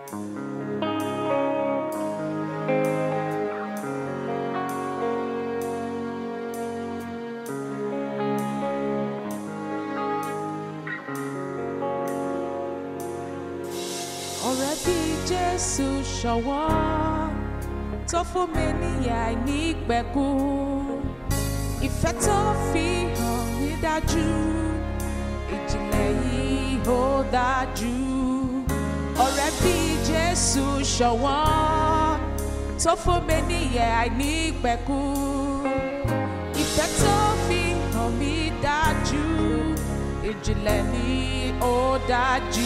ọ̀rẹ́ bí jésù ṣọ̀wọ́ tó fún mi níyà àìnípẹ̀kun ìfẹ́ tó fi hàn mí dájú ìjìnlẹ̀ yìí ó dájú ọ̀rẹ́ bí jésù ṣọ̀wọ́ tó fún mi níyà àìnípẹ̀kun ìfẹ́ tó fi hàn mí dájú ìjìnlẹ̀ ni ó dájú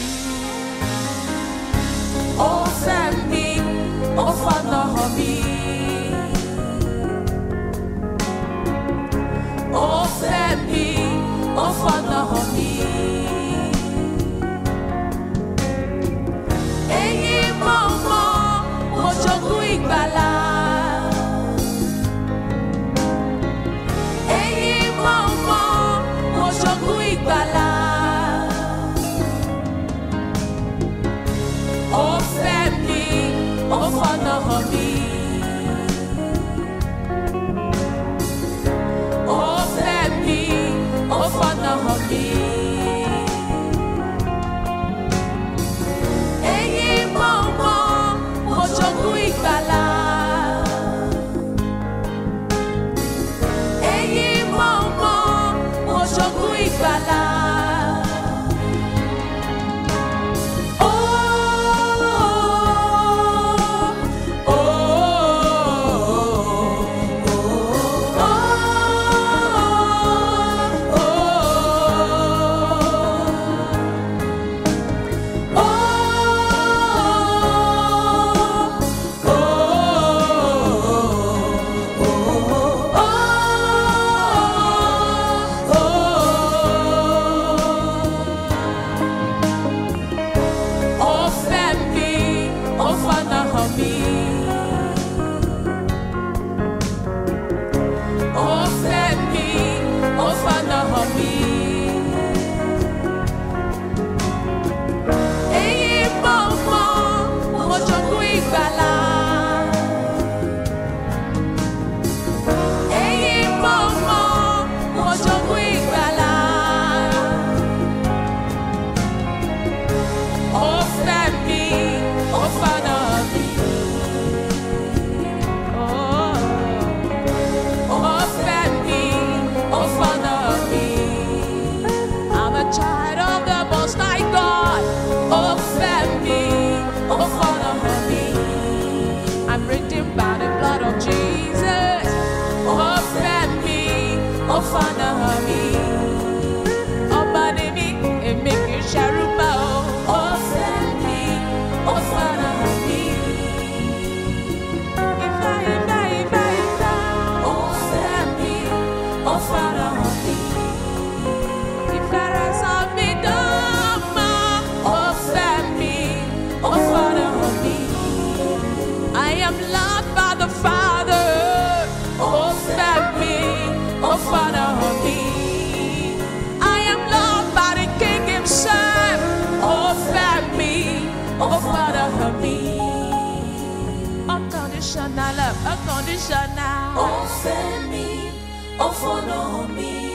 ó fẹ́ mi ó fọ̀nà hàn mí. ó fẹ́ mi ó fọ̀nà hàn mí. èyí mọ̀ mọ́ mo jogún ìgbàlà. èyí mọ̀ mọ́ mo jogún ìgbàlà. ó fẹ́ mi ó fọ̀nà hàn mí. ó fẹ́ mi ó fọ̀nà hàn mí. èyí mọ̀ mọ́ mo jogún ìgbàlà. èyí mọ̀ mọ́ mo jogún ìgbàlà. Ó fẹ́ mi, ó fọ̀nà hàn mí. Ó fẹ́ mi, ó fọ̀nà hàn mí. Èyí mọ̀ mọ́, mo jogún ìgbàlà. Èyí mọ̀ mọ́, mo jogún ìgbàlà. Ó fẹ́ mi, ó fọ̀nà mi. Ó fẹ́ mi, ó fọ̀nà mi. I'm a child of the Most High God. Ó fẹ́ mi, ó fọ̀nà mi. I'm redeemed by the blood of Jesus. Ó fẹ́ mi, ó fọ̀nà mi. Ọba ni mí, èmi kì í ṣẹrú bá o. Ó fẹ́ mi, ó fọ̀nà mi. Ìfẹ́, ìfẹ́, ìfẹ́, ìfẹ́. Ó fẹ́ mi, ó fọ̀nà mi. Ìfẹ́ rẹ̀ sọ mí dọ́mọ. Ó fẹ́ mi, ó fọ̀nà mi. I am loved by the Father. Ó fẹ́ mi, ó fọ̀nà mi. I am loved by the King himself. Ó fẹ́ mi, ó fọ̀nà mi. Unconditional love, unconditional. Ó fẹ́ mi, ó fọ̀nà mi.